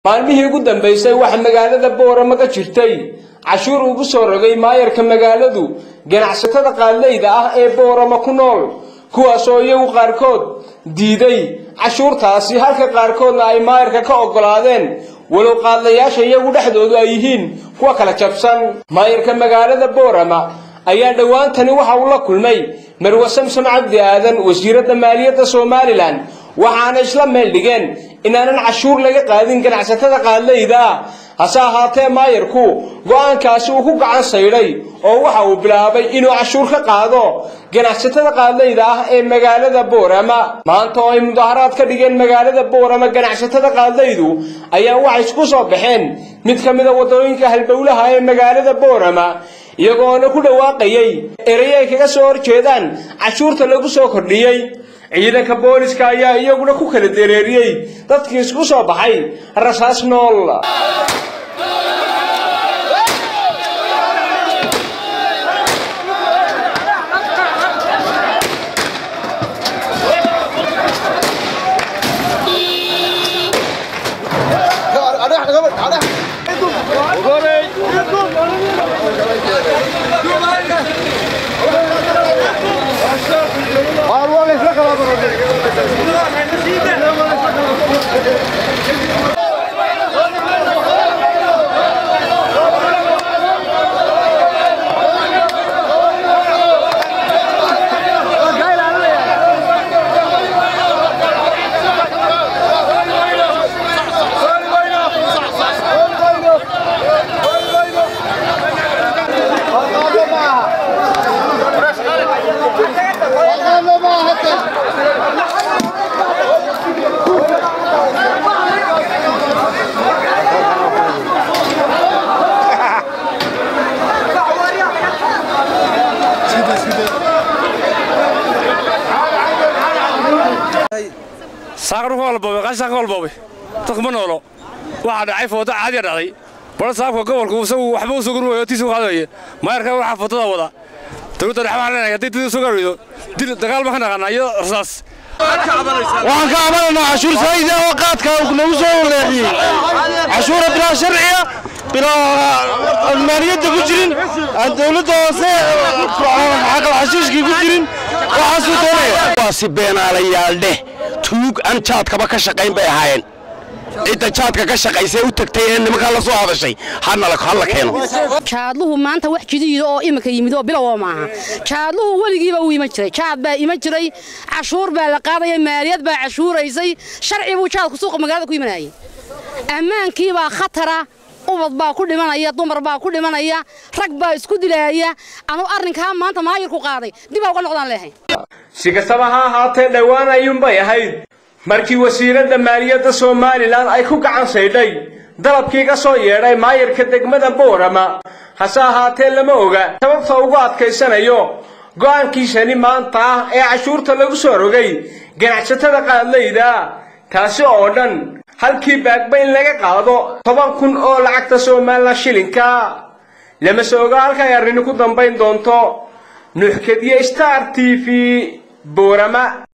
maalmihii ugu dambaysay waxaa magaalada boorama ka jirtay cashuur ugu soo rogay maayarka magaaladu ganacsatada qaadleyda ah ee boorama ku nool kuwaasoo iyagu qaarkood diiday cashuurtaasi halka qaarkoodna ay maayarka ka oggolaadeen walow qaadlayaasha iyagu dhexdoodu ay yihiin kuwa kala jabsan maayarka magaalada boorama ayaa dhowaantani waxa uu la kulmay marwe samsam cabdi aadan wasiiradda maaliyadda somalilan waxaana isla meel dhigeen inaanan cashuur laga qaadin ganacsatada qaadleyda ah hase ahaatee maayarku go'aankaasi uu ku gacan saydhay oo waxa uu bilaabay inuu cashuur ka qaado ganacsatada qaadleyda ah ee magaalada boorama maanta oo ay mudaharaad ka dhigeen magaalada boorama ganacsatada qaadleydu ayaa waxay isku soo baxeen mid ka mida waddooyinka halbowlaha ee magaalada boorama iyagoona ku dhawaaqayay erey ay kaga soo horjeedaan cashuurta lagu soo kordhiyey ciidanka booliska ayaa iyaguna ku kala dareeriyey dadkii isku soo baxay rasaas nool saaqan walboobe qashan walboobe dadku ma noolo waxaa dhacay footo caadiya dhacday bal saabka gobolku isagu waxba u sugan wayo tiisu qaadaya maayarka waxaa footada wada dowladda dhexe waxaan leenahay haddii dib sugan weydo dil dagaal ma ka naqaanaa iyo rasaas waxaan ka cabanaynaa cashuur saayida oo qaadka nagu soo leexiyey cashuura bilaa sharciya bilaa maaliyadda ku jirin aan dowladda hoose xaqal xashiishkii ku jirin waxaasuu doonaya waasi beenaalayaal dheh tuug aan jaadkaba ka shaqayn bay ahaayeen cidda jaadka ka shaqaysay u tagtay ee nimankaa la soo hadashay halla keeno jaadluhu maanta wax jidiida oo imika yimid oo bilow maaha jaadluhu weligiiba uu iman jiray jaad baa iman jiray cashuur baa la qaadaya maaliyad baa cashuuraysay sharci buu jaadku suuqa magaalada ku imanayay ammaankiibaa khatara ubad baa ku dhimanaya dumar baa ku dhimanaya rag baa isku dilaaya anu arrinkaa maanta maayirku qaaday dibaa uga noqdaan leehay si kastaba ha ahaatee dhowaan ayuunbay ahayd markii wasiiradda maaliyadda somalilan ay ku gacan saydhay dalabkii ka soo yeedhay maayarka degmada boorama hase ahaatee lama oga sababta ugu adkaysanayo go'aankiisani maanta ah ee cashuurta lagu soo rogay ganacsatada qaadleyda taasi oo dhan halkii baagba in laga qaado toban kun oo lacagta somalilan shilinka lama se oga halkay arrini ku dambayn doonto nuuxkadiye star t v boorama